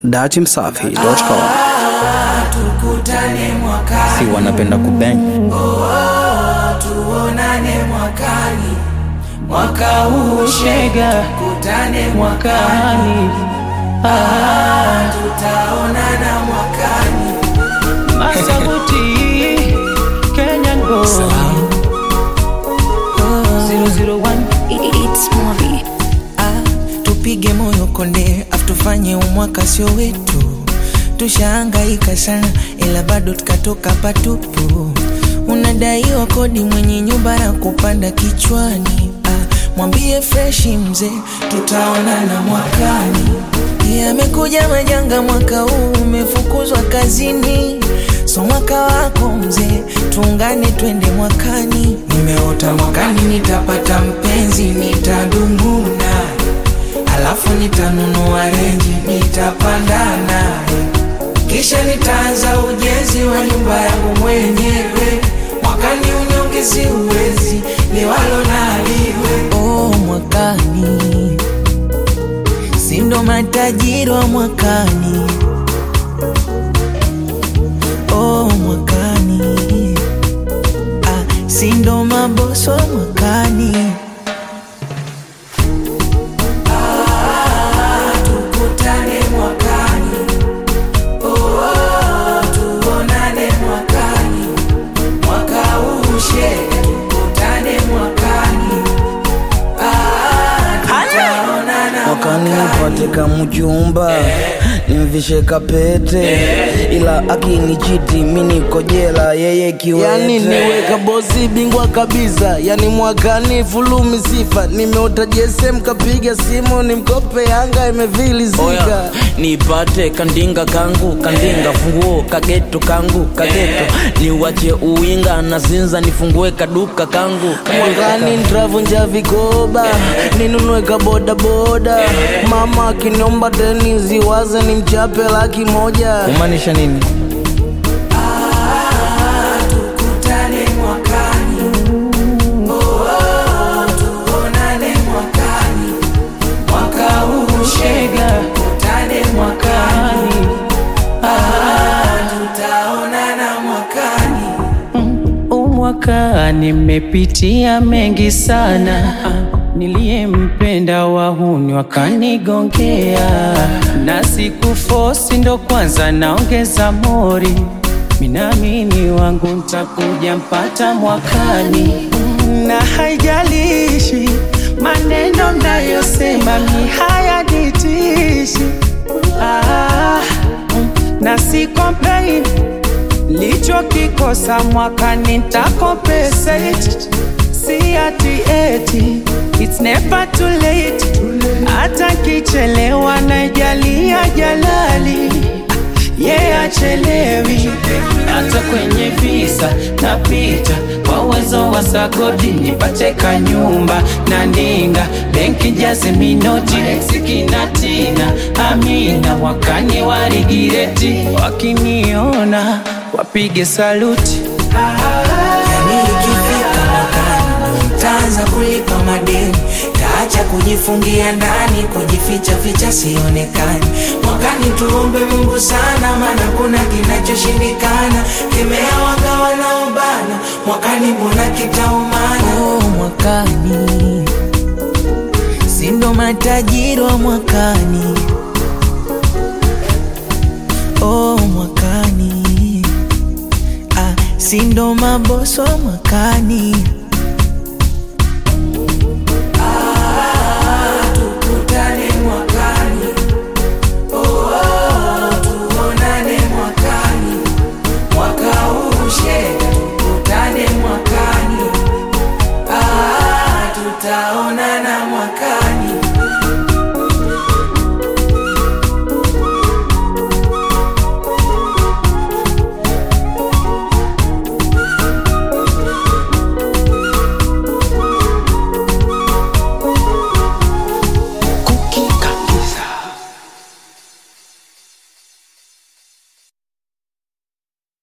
datimsafi.com tukutane mwakani, si wanapenda kubeng tuonane mwakani, mwaka huu shega, tukutane mwakani, ah, tutaonana mwakani. Masaguti Kenyan boy 001 It's movie. Ah, tupige moyo konde afu tufanye umwaka sio wetu tushaangaika sana ila bado tukatoka patupu unadaiwa kodi mwenye nyumba na kupanda kichwani ah, mwambie freshi mzee tutaonana mwakani yamekuja majanga mwaka huu umefukuzwa kazini so mwaka wako mzee tuungane twende mwakani nimeota mwakani nitapata mpenzi nitadumu naye alafu nitanunua renji nitapanda naye kisha nitaanza ujenzi wa nyumba yangu mwenyewe mwakani unyongezi uwezi liwalo naliwe oh, mwakani sindo matajiri wa mwakani oh, mwakani ah, sindo maboso wa mwakani tukutane mwakani oh, tuonane mwakani mwaka huu shega tukutane mwakani ah, tutaonana mwakani nipate kamjumba nimvishe kapete ila akinichiti mi niko jela yeye kiwete yani niweka bosi bingwa kabisa yani mwakani fulumi sifa nimeota jesem kapiga simu nimkope yanga imevilizika oya nipate kandinga kangu kandinga funguo kageto kangu kageto niwache uwinga na zinza nifungue kaduka kangu mwakani ntravunja vikoba ninunue kabodaboda mama akiniomba deni ziwaze ni mchape laki moja kumaanisha nini tukutane mwakani oh, tuonane mwakani mwaka huu shega tukutane mwakani ah, tutaonana mwakani umwaka nimepitia mengi sana niliyempenda wahuni wakanigongea na siku fosi ndo kwanza naongeza mori minamini wangu ntakuja mpata mwakani na haijalishi maneno mnayosema mi hayanitishi ah, na si complain lichokikosa mwakani ntakompensate si ati eti it's never too late hata kichelewa naijalia jalali ye yeah, achelewi hata kwenye visa napita kwa uwezo wa sagodi nipate kanyumba na ndinga benki jaze minoti eksikinatina amina wakani warigireti wakiniona wapige saluti yani ikifika mwakani ntaanza kulipa madeni taacha kujifungia ndani kujificha ficha sionekani mwakani tuombe mungu sana maana kuna kinachoshindikana kemea wanga wanaobana mwakani mbona kitaumana oh, mwakani sindo matajiri wa mwakani oh, mwakani ah, sindo maboso wa mwakani tukutane mwakani oh, tuonane mwakani mwaka huu shega tukutane mwakani ah, tutaona